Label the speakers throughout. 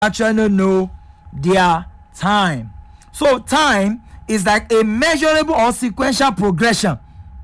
Speaker 1: actually know their time. So time is like a measurable or sequential progression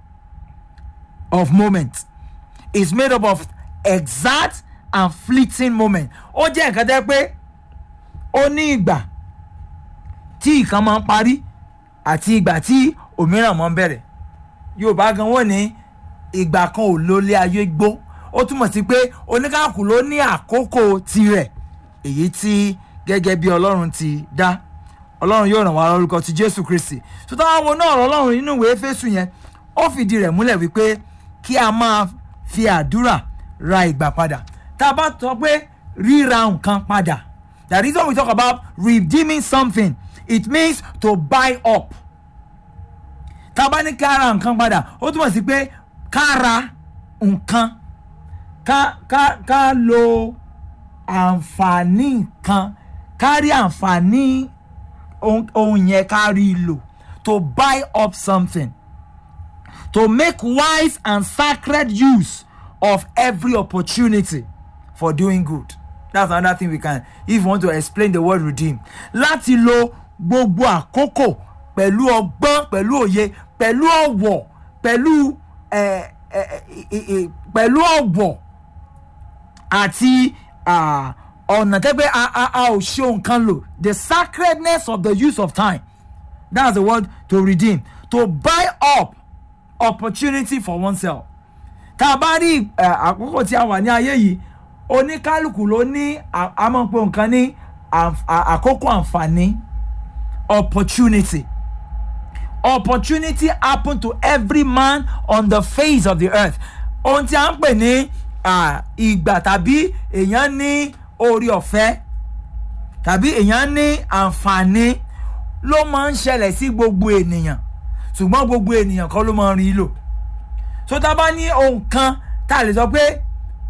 Speaker 1: of moments. It's made up of exact and fleeting moment. Ó jẹ́ nǹkan tẹ́ pé ó ní ìgbà tí ìkan máa ń parí àti ìgbà tí òmíràn máa ń bẹ̀rẹ̀. Yorùbá gan wọ́n ní ìgbà kan ò lólé ayé gbó. Ó túmọ̀ sí pé oníkàkùn ló ní àkókò tirẹ̀ èyí tí gẹ́gẹ́ bí ọlọ́run ti dá ọlọ́run yóò ràn wá lórúkọ ti jésù kristi tó táwọn wo náà ọlọ́run nínú ìwé fésù yẹn ó fìdí rẹ̀ múlẹ̀ wípé kí a máa fi àdúrà ra ìgbà padà tá a bá sọ pé ríra nǹkan padà that is when we talk about redeeming something it means to buy up tá a bá ní ká ra nǹkan padà ó túmọ̀ sí pé ká ra nǹkan ká ká ká lo àǹfààní nǹkan kárí àǹfààní ohun yẹn kárí lò to buy up something to make wise and sacred use of every opportunity for doing good that's another thing we can if you want to explain the word redeem láti lo gbogbo àkókò pẹ̀lú ọgbọ́n pẹ̀lú òye pẹ̀lú ọ̀wọ̀ pẹ̀lú pẹ̀lú ọ̀wọ̀ àti ọ̀nà tẹ́gbẹ́ a ò ṣe nǹkan lò the sacredness of the use of time that's the word to redeem to buy up opportunity for oneself tá a bá rí àkókò tí a wà ní ayé yìí oníkálukú ló ní àmọ́pọ̀ nǹkan ní àkókò àǹfààní opportunity opportunity happen to every man on the face of the earth ohun tí a ń pè ní ìgbà tàbí èèyàn ní orí ọ̀fẹ́ tàbí èèyàn ní àǹfààní ló máa ń ṣẹlẹ̀ sí gbogbo ènìyàn ṣùgbọ́n gbogbo ènìyàn kọ́ ló máa ń rí lò tó tá a bá ní ohun kan tá a lè sọ pé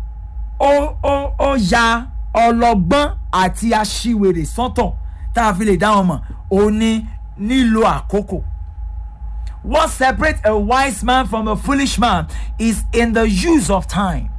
Speaker 1: ó ó ó ya ọlọ́gbọ́n àti aṣiwèrè sọ́tọ̀ tá a fi lè dá wọn mọ̀ ó ní nílò àkókò. What separates a wise man from a foolish man is in the use of time.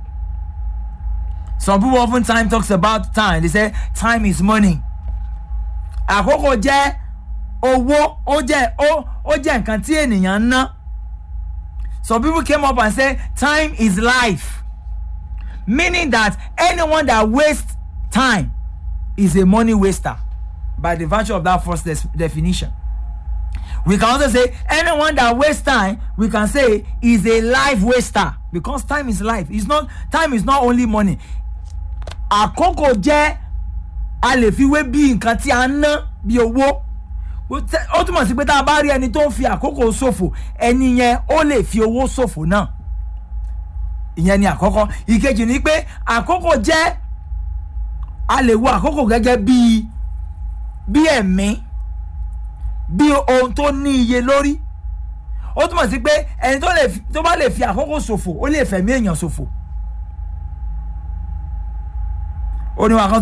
Speaker 1: Some people often time talks about time. They say time is money. Àkókò jẹ́ owó ó jẹ́ ó ó jẹ́ nǹkan tí ènìyàn ń ná. Some people came up and said time is life. Meaning that anyone that wastes time is a money waster by the virtue of that first des- definition. We can also say anyone that wastes time, we can say is a life waster because time is life. It's not time is not only money. Àkókò jẹ́ a lè fi wé bí nǹkan tí a ń ná bí owó. Ó túmọ̀ sí pé tá a bá rí ẹni tó ń fi àkókò ṣòfò ẹni yẹn ó lè fi owó ṣòfò náà. Ìyẹn ni àkọ́kọ́. Ìkejì ni pé àkókò jẹ́ a lè wo àkókò gẹ́gẹ́ bí bí ẹ̀mí bí ohun tó ní iye lórí ó túmọ̀ sí pé ẹni tó bá lè fi àkókò ṣòfò ó lè fẹ̀mí èèyàn ṣòfò. ó ní wàá kan